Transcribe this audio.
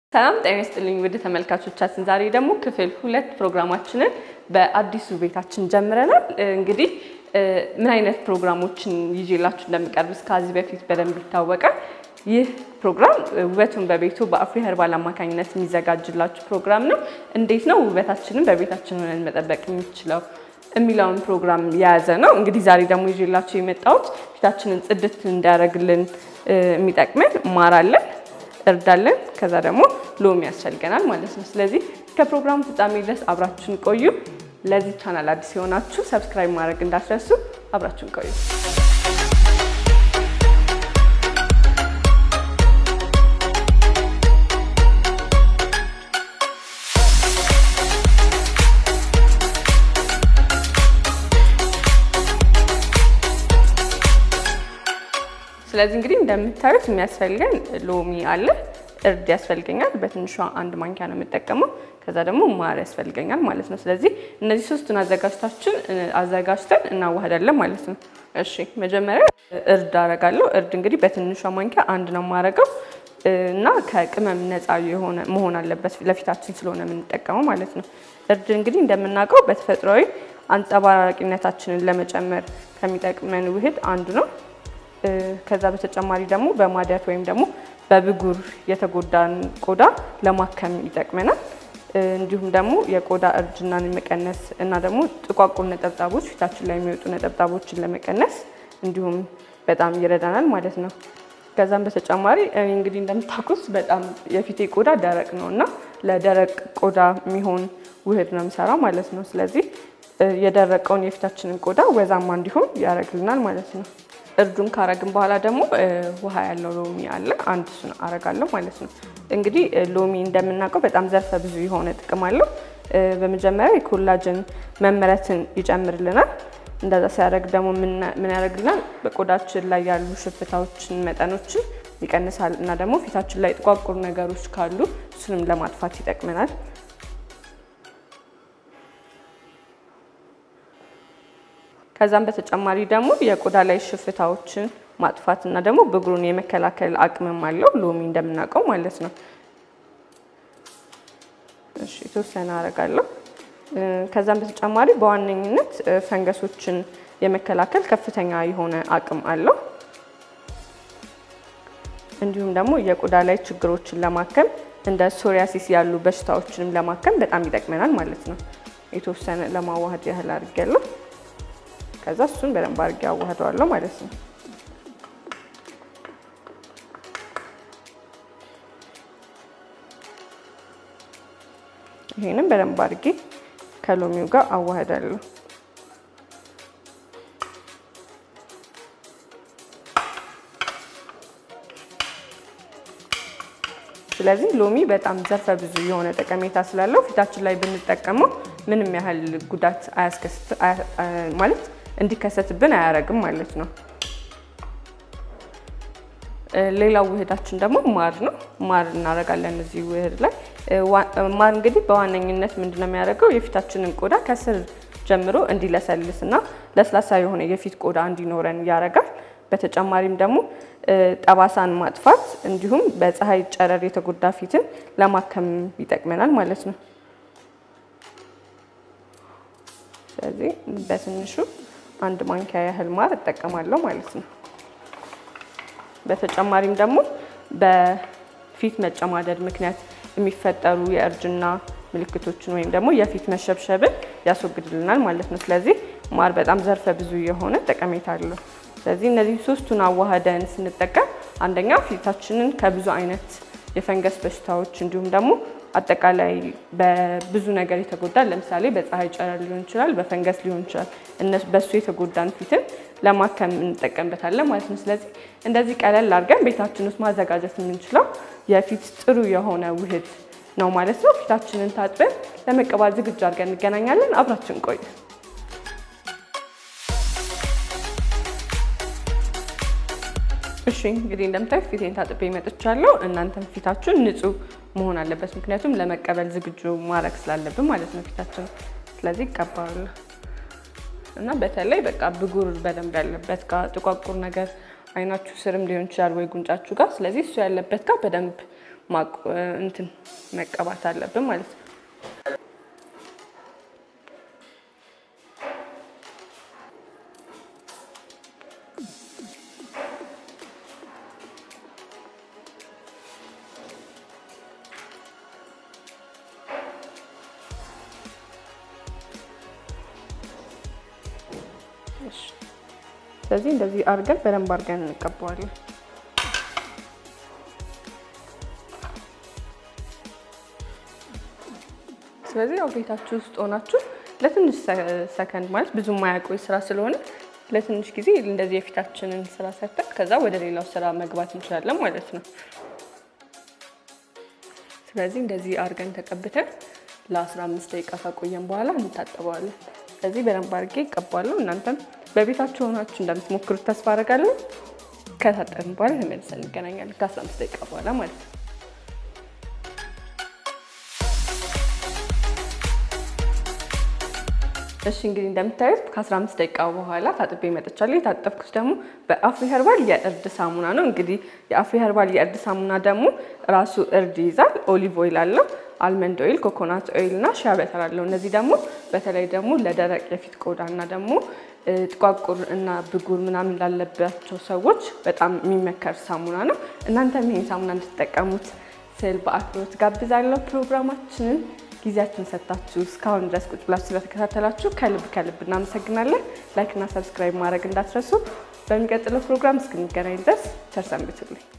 ሰላም ጤና ይስጥልኝ ውድ ተመልካቾቻችን፣ ዛሬ ደግሞ ክፍል ሁለት ፕሮግራማችንን በአዲሱ ቤታችን ጀምረናል። እንግዲህ ምን አይነት ፕሮግራሞችን ይዤላችሁ እንደምቀርብ ከዚህ በፊት በደንብ ይታወቃል። ይህ ፕሮግራም ውበቱን በቤቱ በአፍሪ ኸርባል አማካኝነት የሚዘጋጅላችሁ ፕሮግራም ነው። እንዴት ነው ውበታችንን በቤታችን ሆነን መጠበቅ የሚችለው የሚለውን ፕሮግራም የያዘ ነው። እንግዲህ ዛሬ ደግሞ ይዤላችሁ የመጣሁት ፊታችንን ጽድት እንዲያደርግልን የሚጠቅመን ማር አለን እርዳለን ከዛ ደግሞ ሎሚ ያስፈልገናል ማለት ነው። ስለዚህ ከፕሮግራሙ ፍጻሜ ድረስ አብራችሁን ቆዩ። ለዚህ ቻናል አዲስ የሆናችሁ ሰብስክራይብ ማድረግ እንዳትረሱ። አብራችሁን ቆዩ። ስለዚህ እንግዲህ እንደምታዩት የሚያስፈልገን ሎሚ አለ፣ እርድ ያስፈልገኛል። በትንሿ አንድ ማንኪያ ነው የምጠቀመው። ከዛ ደግሞ ማር ያስፈልገኛል ማለት ነው። ስለዚህ እነዚህ ሶስቱን አዘጋጅታችን አዘጋጅተን እናዋህዳለን ማለት ነው። እሺ መጀመሪያ እርድ አረጋለሁ። እርድ እንግዲህ በትንሿ ማንኪያ አንድ ነው የማረገው እና ከቅመም ነፃ የሆነ መሆን አለበት ለፊታችን ስለሆነ የምንጠቀመው ማለት ነው። እርድ እንግዲህ እንደምናውቀው በተፈጥሯዊ አንጸባራቂነታችንን ለመጨመር ከሚጠቅመን ውህድ አንዱ ነው። ከዛ በተጨማሪ ደግሞ በማዲያት ወይም ደግሞ በብጉር የተጎዳን ቆዳ ለማከም ይጠቅመናል። እንዲሁም ደግሞ የቆዳ እርጅናን መቀነስ እና ደግሞ ጥቋቁር ነጠብጣቦች ፊታችን ላይ የሚወጡ ነጠብጣቦችን ለመቀነስ እንዲሁም በጣም ይረዳናል ማለት ነው። ከዛም በተጨማሪ እኔ እንግዲህ እንደምታውቁት በጣም የፊቴ ቆዳ ደረቅ ነው እና ለደረቅ ቆዳ የሚሆን ውህድ ነው የምሰራው ማለት ነው። ስለዚህ የደረቀውን የፊታችንን ቆዳ ወዛማ እንዲሆን ያደርግልናል ማለት ነው። እርዱን ካረግን በኋላ ደግሞ ውሃ ያለው ሎሚ አለ አንድ እሱን አረጋለሁ ማለት ነው። እንግዲህ ሎሚ እንደምናውቀው በጣም ዘርፈ ብዙ የሆነ ጥቅም አለው። በመጀመሪያ የኮላጅን መመረትን ይጨምርልናል። እንደዛ ሲያደርግ ደግሞ ምን ያደርግልናል? በቆዳችን ላይ ያሉ ሽፍታዎችን መጠኖችን ይቀንሳል እና ደግሞ ፊታችን ላይ ጥቋቁር ነገሮች ካሉ እሱንም ለማጥፋት ይጠቅመናል። ከዛም በተጨማሪ ደግሞ የቆዳ ላይ ሽፍታዎችን ማጥፋት እና ደግሞ ብጉሩን የመከላከል አቅምም አለው ሎሚ እንደምናውቀው ማለት ነው። እሺ የተወሰነ አደርጋለሁ። ከዛም በተጨማሪ በዋነኝነት ፈንገሶችን የመከላከል ከፍተኛ የሆነ አቅም አለው። እንዲሁም ደግሞ የቆዳ ላይ ችግሮችን ለማከም እንደ ሶሪያሲስ ያሉ በሽታዎችንም ለማከም በጣም ይጠቅመናል ማለት ነው። የተወሰነ ለማዋሃድ ያህል አድርጌያለሁ። ከዛ እሱን በደንብ አድርጌ አዋህደዋለሁ ማለት ነው። ይሄንም በደንብ አድርጌ ከሎሚው ጋር አዋህዳለሁ። ስለዚህ ሎሚ በጣም ዘርፈ ብዙ የሆነ ጠቀሜታ ስላለው ፊታችን ላይ ብንጠቀመው ምንም ያህል ጉዳት አያስከስት ማለት እንዲከሰትብን አያረግም ማለት ነው። ሌላው ውህዳችን ደግሞ ማር ነው። ማር እናደርጋለን እዚህ ውህድ ላይ። ማር እንግዲህ በዋነኝነት ምንድነው የሚያደርገው የፊታችንን ቆዳ ከስር ጀምሮ እንዲለሰልስ እና ለስላሳ የሆነ የፊት ቆዳ እንዲኖረን ያደርጋል። በተጨማሪም ደግሞ ጠባሳን ማጥፋት እንዲሁም በፀሐይ ጨረር የተጎዳ ፊትን ለማከም ይጠቅመናል ማለት ነው። ስለዚህ በትንሹ አንድ ማንኪያ ያህል ማር እጠቀማለሁ ማለት ነው። በተጨማሪም ደግሞ በፊት መጨማደድ ምክንያት የሚፈጠሩ የእርጅና ምልክቶችን ወይም ደግሞ የፊት መሸብሸብን ያስወግድልናል ማለት ነው። ስለዚህ ማር በጣም ዘርፈ ብዙ የሆነ ጠቀሜታ አለው። ስለዚህ እነዚህ ሶስቱን አዋህደን ስንጠቀም አንደኛ ፊታችንን ከብዙ አይነት የፈንገስ በሽታዎች እንዲሁም ደግሞ አጠቃላይ በብዙ ነገር የተጎዳ ለምሳሌ በፀሐይ ጨረር ሊሆን ይችላል፣ በፈንገስ ሊሆን ይችላል። በእሱ የተጎዳን ፊትን ለማከም እንጠቀምበታለን ማለት ነው። ስለዚህ እንደዚህ ቀለል አድርገን ቤታችን ውስጥ ማዘጋጀት የምንችለው የፊት ጥሩ የሆነ ውህድ ነው ማለት ነው። ፊታችንን ታጥበን ለመቀባት ዝግጁ አድርገን እንገናኛለን። አብራችን ቆዩ። እሺ እንግዲህ እንደምታዩት ፊቴን ታጥቤ መጥቻለሁ። እናንተም ፊታችሁን ንጹህ መሆን አለበት፣ ምክንያቱም ለመቀበል ዝግጁ ማድረግ ስላለብን ማለት ነው ፊታችን። ስለዚህ ይቀባሉ እና በተለይ በቃ ብጉር በደንብ ያለበት ጋር ጥቋቁር ነገር አይናችሁ ስርም ሊሆን ይችላል ወይ ጉንጫችሁ ጋር። ስለዚህ እሱ ያለበት ጋር በደንብ እንትን መቀባት አለብን ማለት ነው። ስለዚህ እንደዚህ አድርገን በደንብ አድርገን እንቀባዋለን። ስለዚህ ያው ቤታችሁ ውስጥ ሆናችሁ ለትንሽ ሰከንድ ማለት ብዙ የማያቆይ ስራ ስለሆነ ለትንሽ ጊዜ እንደዚህ የፊታችንን ስራ ሰርተን ከዛ ወደ ሌላው ስራ መግባት እንችላለን ማለት ነው። ስለዚህ እንደዚህ አድርገን ተቀብተን ለ15 ደቂቃ ካቆየን በኋላ እንታጠበዋለን። ስለዚህ በደንብ አድርጌ ይቀባለሁ። እናንተም በቤታችሁ ሆናችሁ እንደምትሞክሩት ተስፋ አደርጋለሁ። ከታጠብን በኋላ ተመልሰን እንገናኛለን ከ15 ደቂቃ በኋላ ማለት ነው። እሺ እንግዲህ እንደምታዩት ከ15 ደቂቃ በኋላ ታጥቤ መጥቻለሁ። የታጠብኩት ደግሞ በአፍሪ ኸርባል የእርድ ሳሙና ነው። እንግዲህ የአፍሪ ኸርባል የእርድ ሳሙና ደግሞ ራሱ እርድ ይይዛል። ኦሊቭ ኦይል አለው፣ አልመንድ ኦይል፣ ኮኮናት ኦይል እና ሻ በተር አለው። እነዚህ ደግሞ በተለይ ደግሞ ለደረቅ የፊት ቆዳ እና ደግሞ ጥቋቁር እና ብጉር ምናምን ላለባቸው ሰዎች በጣም የሚመከር ሳሙና ነው። እናንተም ይሄን ሳሙና እንድትጠቀሙት ስል በአክብሮት ጋብዛለሁ። ፕሮግራማችንን ጊዜያችሁን ሰጥታችሁ እስካሁን ድረስ ቁጭ ብላችሁ ስለተከታተላችሁ ከልብ ከልብ እናመሰግናለን። ላይክ እና ሰብስክራይብ ማድረግ እንዳትረሱ። በሚቀጥለው ፕሮግራም እስክንገናኝ ድረስ ቸር ሰንብቱልኝ።